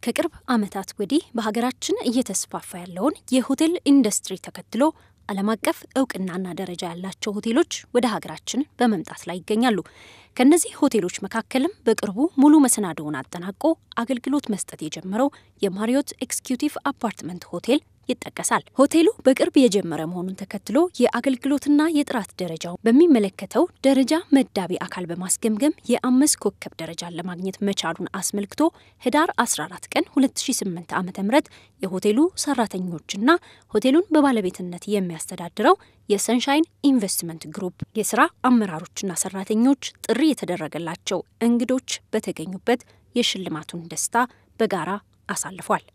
ከቅርብ ዓመታት ወዲህ በሀገራችን እየተስፋፋ ያለውን የሆቴል ኢንዱስትሪ ተከትሎ ዓለም አቀፍ እውቅናና ደረጃ ያላቸው ሆቴሎች ወደ ሀገራችን በመምጣት ላይ ይገኛሉ። ከእነዚህ ሆቴሎች መካከልም በቅርቡ ሙሉ መሰናዶውን አጠናቆ አገልግሎት መስጠት የጀመረው የማሪዮት ኤክስኪዩቲቭ አፓርትመንት ሆቴል ይጠቀሳል። ሆቴሉ በቅርብ የጀመረ መሆኑን ተከትሎ የአገልግሎትና የጥራት ደረጃው በሚመለከተው ደረጃ መዳቢ አካል በማስገምገም የአምስት ኮከብ ደረጃን ለማግኘት መቻሉን አስመልክቶ ህዳር 14 ቀን 2008 ዓ ም የሆቴሉ ሰራተኞችና ሆቴሉን በባለቤትነት የሚያስተዳድረው የሰንሻይን ኢንቨስትመንት ግሩፕ የስራ አመራሮችና ሰራተኞች ጥሪ የተደረገላቸው እንግዶች በተገኙበት የሽልማቱን ደስታ በጋራ አሳልፏል።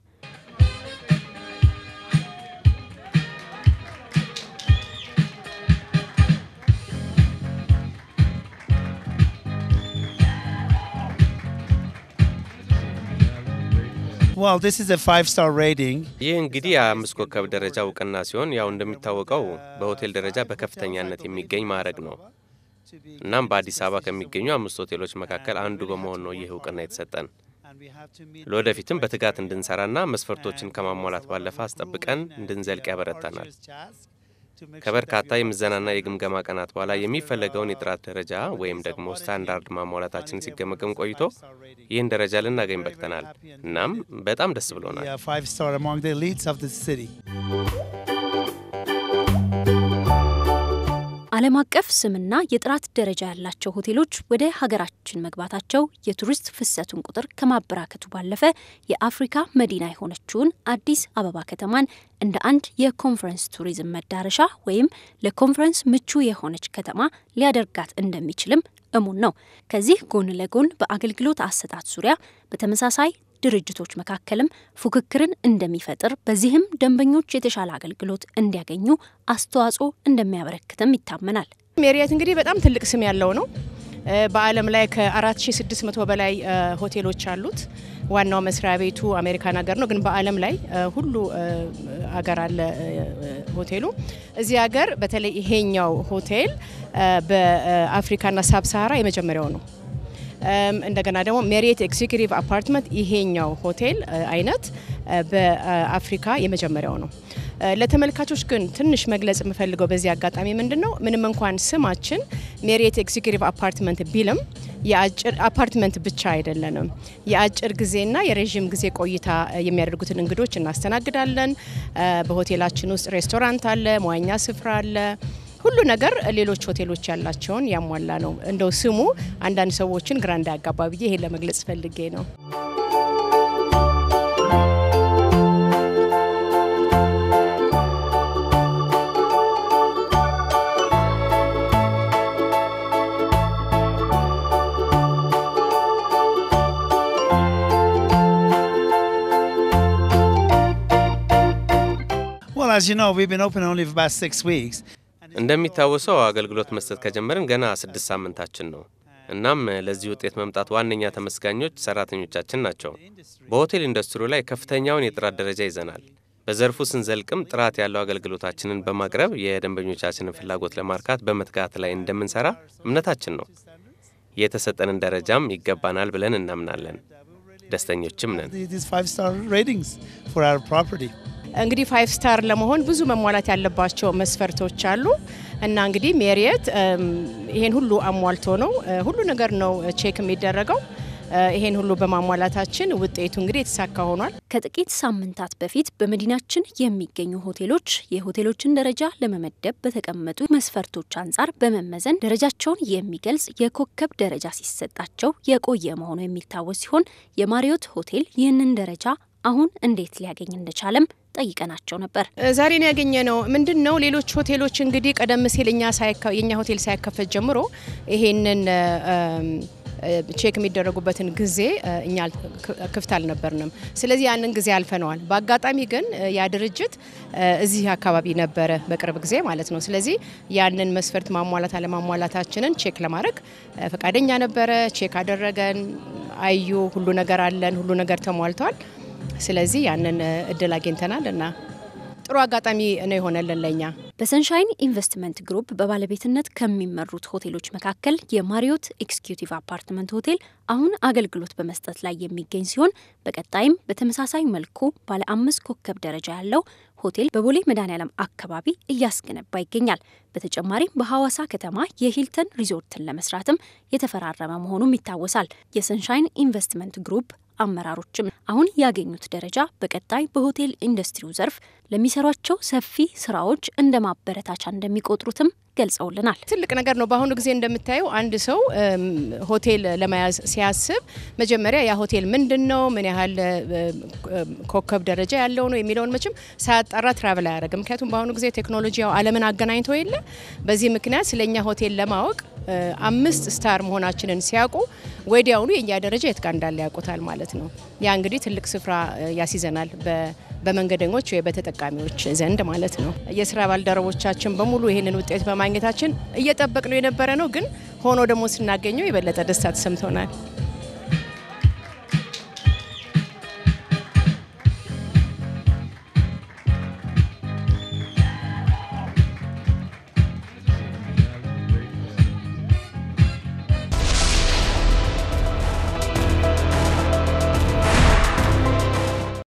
Well, this is a five-star rating. ይህ እንግዲህ የአምስት ኮከብ ደረጃ እውቅና ሲሆን ያው እንደሚታወቀው በሆቴል ደረጃ በከፍተኛነት የሚገኝ ማዕረግ ነው። እናም በአዲስ አበባ ከሚገኙ አምስት ሆቴሎች መካከል አንዱ በመሆን ነው ይህ እውቅና የተሰጠን። ለወደፊትም በትጋት እንድንሰራና መስፈርቶችን ከማሟላት ባለፈ አስጠብቀን እንድንዘልቅ ያበረታናል። ከበርካታ የምዘናና የግምገማ ቀናት በኋላ የሚፈለገውን የጥራት ደረጃ ወይም ደግሞ ስታንዳርድ ማሟላታችን ሲገመገም ቆይቶ ይህን ደረጃ ልናገኝ በቅተናል። እናም በጣም ደስ ብሎናል። We are five-star among the elites of the city. ዓለም አቀፍ ስምና የጥራት ደረጃ ያላቸው ሆቴሎች ወደ ሀገራችን መግባታቸው የቱሪስት ፍሰቱን ቁጥር ከማበራከቱ ባለፈ የአፍሪካ መዲና የሆነችውን አዲስ አበባ ከተማን እንደ አንድ የኮንፈረንስ ቱሪዝም መዳረሻ ወይም ለኮንፈረንስ ምቹ የሆነች ከተማ ሊያደርጋት እንደሚችልም እሙን ነው። ከዚህ ጎን ለጎን በአገልግሎት አሰጣጥ ዙሪያ በተመሳሳይ ድርጅቶች መካከልም ፉክክርን እንደሚፈጥር በዚህም ደንበኞች የተሻለ አገልግሎት እንዲያገኙ አስተዋጽኦ እንደሚያበረክትም ይታመናል። ሜሪየት እንግዲህ በጣም ትልቅ ስም ያለው ነው። በዓለም ላይ ከ4600 በላይ ሆቴሎች አሉት። ዋናው መስሪያ ቤቱ አሜሪካን ሀገር ነው፣ ግን በዓለም ላይ ሁሉ ሀገር አለ ሆቴሉ። እዚህ ሀገር በተለይ ይሄኛው ሆቴል በአፍሪካና ሳብ ሳሃራ የመጀመሪያው ነው። እንደገና ደግሞ ሜሪየት ኤግዚኪቲቭ አፓርትመንት ይሄኛው ሆቴል አይነት በአፍሪካ የመጀመሪያው ነው። ለተመልካቾች ግን ትንሽ መግለጽ የምፈልገው በዚህ አጋጣሚ ምንድን ነው፣ ምንም እንኳን ስማችን ሜሪየት ኤግዚኪቲቭ አፓርትመንት ቢልም የአጭር አፓርትመንት ብቻ አይደለንም። የአጭር ጊዜና የረዥም ጊዜ ቆይታ የሚያደርጉትን እንግዶች እናስተናግዳለን። በሆቴላችን ውስጥ ሬስቶራንት አለ፣ መዋኛ ስፍራ አለ። ሁሉ ነገር ሌሎች ሆቴሎች ያላቸውን ያሟላ ነው። እንደው ስሙ አንዳንድ ሰዎችን ግራ እንዳያጋባ ብዬ ይሄን ለመግለጽ ፈልጌ ነው። Well, as you know, we've been open only for about six weeks. እንደሚታወሰው አገልግሎት መስጠት ከጀመርን ገና ስድስት ሳምንታችን ነው። እናም ለዚህ ውጤት መምጣት ዋነኛ ተመስጋኞች ሰራተኞቻችን ናቸው። በሆቴል ኢንዱስትሪው ላይ ከፍተኛውን የጥራት ደረጃ ይዘናል። በዘርፉ ስንዘልቅም ጥራት ያለው አገልግሎታችንን በማቅረብ የደንበኞቻችንን ፍላጎት ለማርካት በመትጋት ላይ እንደምንሰራ እምነታችን ነው። የተሰጠንን ደረጃም ይገባናል ብለን እናምናለን። ደስተኞችም ነን። These five-star ratings for our property. እንግዲህ ፋይቭ ስታር ለመሆን ብዙ መሟላት ያለባቸው መስፈርቶች አሉ እና እንግዲህ ሜሪየት ይሄን ሁሉ አሟልቶ ነው ሁሉ ነገር ነው ቼክ የሚደረገው። ይሄን ሁሉ በማሟላታችን ውጤቱ እንግዲህ የተሳካ ሆኗል። ከጥቂት ሳምንታት በፊት በመዲናችን የሚገኙ ሆቴሎች የሆቴሎችን ደረጃ ለመመደብ በተቀመጡ መስፈርቶች አንጻር በመመዘን ደረጃቸውን የሚገልጽ የኮከብ ደረጃ ሲሰጣቸው የቆየ መሆኑ የሚታወስ ሲሆን የማሪዮት ሆቴል ይህንን ደረጃ አሁን እንዴት ሊያገኝ እንደቻለም ጠይቀናቸው ነበር። ዛሬ ነው ያገኘ ነው። ምንድን ነው ሌሎች ሆቴሎች እንግዲህ ቀደም ሲል እኛ የኛ ሆቴል ሳይከፈት ጀምሮ ይሄንን ቼክ የሚደረጉበትን ጊዜ እኛ ክፍት አልነበርንም። ስለዚህ ያንን ጊዜ አልፈነዋል። በአጋጣሚ ግን ያ ድርጅት እዚህ አካባቢ ነበረ በቅርብ ጊዜ ማለት ነው። ስለዚህ ያንን መስፈርት ማሟላት አለማሟላታችንን ቼክ ለማድረግ ፈቃደኛ ነበረ። ቼክ አደረገን፣ አዩ፣ ሁሉ ነገር አለን፣ ሁሉ ነገር ተሟልቷል። ስለዚህ ያንን እድል አግኝተናል እና ጥሩ አጋጣሚ ነው የሆነልን ለኛ። በሰንሻይን ኢንቨስትመንት ግሩፕ በባለቤትነት ከሚመሩት ሆቴሎች መካከል የማሪዮት ኤክስኪዩቲቭ አፓርትመንት ሆቴል አሁን አገልግሎት በመስጠት ላይ የሚገኝ ሲሆን በቀጣይም በተመሳሳይ መልኩ ባለ አምስት ኮከብ ደረጃ ያለው ሆቴል በቦሌ መድኃኔዓለም አካባቢ እያስገነባ ይገኛል። በተጨማሪም በሐዋሳ ከተማ የሂልተን ሪዞርትን ለመስራትም የተፈራረመ መሆኑም ይታወሳል። የሰንሻይን ኢንቨስትመንት ግሩፕ አመራሮችም አሁን ያገኙት ደረጃ በቀጣይ በሆቴል ኢንዱስትሪው ዘርፍ ለሚሰሯቸው ሰፊ ስራዎች እንደ ማበረታቻ እንደሚቆጥሩትም ገልጸውልናል። ትልቅ ነገር ነው። በአሁኑ ጊዜ እንደምታየው አንድ ሰው ሆቴል ለመያዝ ሲያስብ መጀመሪያ ያ ሆቴል ምንድን ነው፣ ምን ያህል ኮከብ ደረጃ ያለው ነው የሚለውን መቼም ሳያጣራ ትራቭል አያደርግም። ምክንያቱም በአሁኑ ጊዜ ቴክኖሎጂ ያው ዓለምን አገናኝቶ የለ። በዚህ ምክንያት ስለኛ ሆቴል ለማወቅ አምስት ስታር መሆናችንን ሲያውቁ ወዲያውኑ የእኛ ደረጃ የት ጋር እንዳለ ያውቁታል ማለት ነው። ያ እንግዲህ ትልቅ ስፍራ ያስይዘናል በመንገደኞች ወይ በተጠቃሚዎች ዘንድ ማለት ነው። የስራ ባልደረቦቻችን በሙሉ ይህንን ውጤት በማግኘታችን እየጠበቅ ነው የነበረ ነው፣ ግን ሆኖ ደግሞ ስናገኘው የበለጠ ደስታ ተሰምቶናል።